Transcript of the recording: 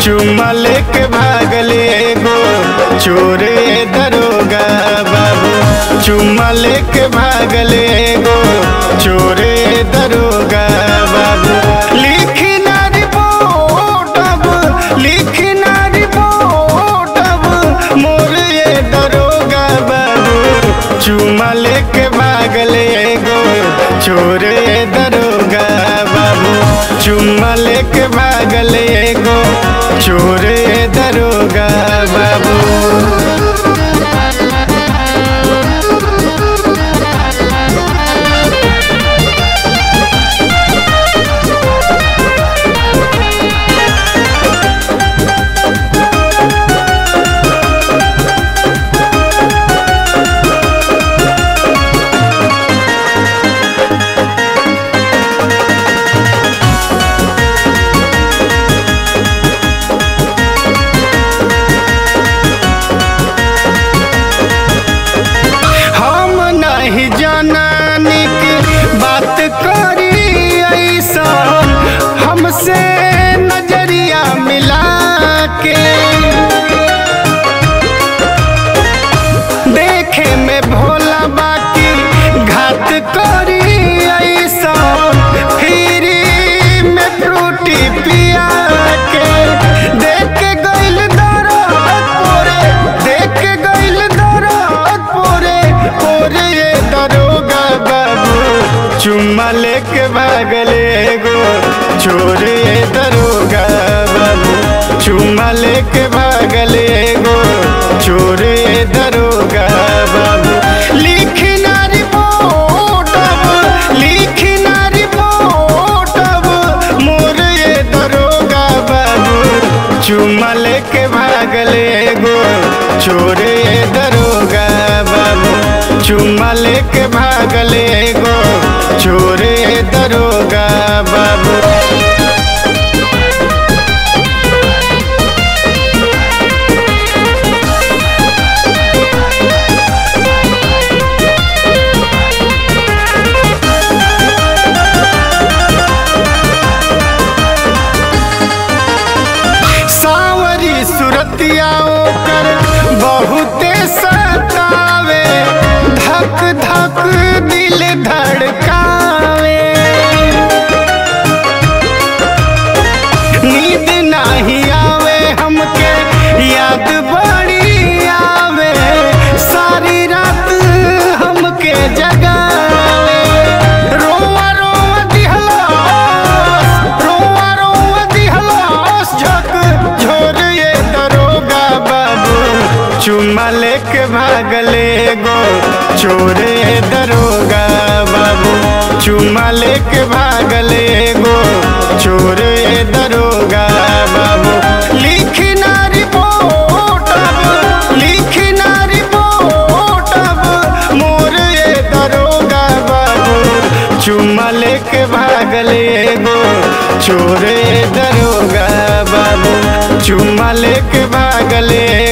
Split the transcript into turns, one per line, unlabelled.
चुम्मा लेके भागले एगो चोरे दरोगा बाबू चुम्मा लेके भागले एगो चोरे दरोगा बाबू लिखी ना रिपोर्ट अब लिखी ना रिपोर्ट अब मोर ये दरोगा बाबू चुम्मा लेके भागले एगो चोरे दरोगा बाबू चुम्मा लेके भागले एगो चोरे दरोगा बाबू हम नहीं जाननी की बात करी ऐसा हमसे नजरिया मिला के देखे में भोला बाकी घात करी ऐसा फिरी में फ्रूटी पिया के देख के गइल दरद पोरे देख के गइल दरद पोरे पोरे ये दरोगा बाबू चुम्मा लेके भागले एगो चोरे ये दरोगा बाबू चुम्मा लेके भागले एगो चोरे ये दरोगा बाबू लिखी ना रिपोर्ट अब लिखी ना रिपोर्ट अब मोर ये दरोगा बाबू चुम्मा लेके भागले एगो चोरे ये दरोगा बाबू चुम्मा लेके भागले एगो चोरे ये दरोगा बाबू सावरी सुरतिया ओकर बहुते सतावे धक धक दिल धड़कावे नींद नहीं आवे हमके याद बड़ी आवे सारी रात हमके जगावे रोवा रोवा दिहलास रोवा रोवा दिहलास झक झोर ये दरोगा बाबू चुम्मा लेके भागले गो चोरे दरोगा बाबू चुम्मा लेके भागले गो चोरे दरोगा बाबू लिखी ना रिपोर्ट अब लिखी ना रिपोर्ट अब मोर ये दरोगा बाबू चुम्मा लेके भागले गो चोरे दरोगा बाबू चुम्मा लेके भागले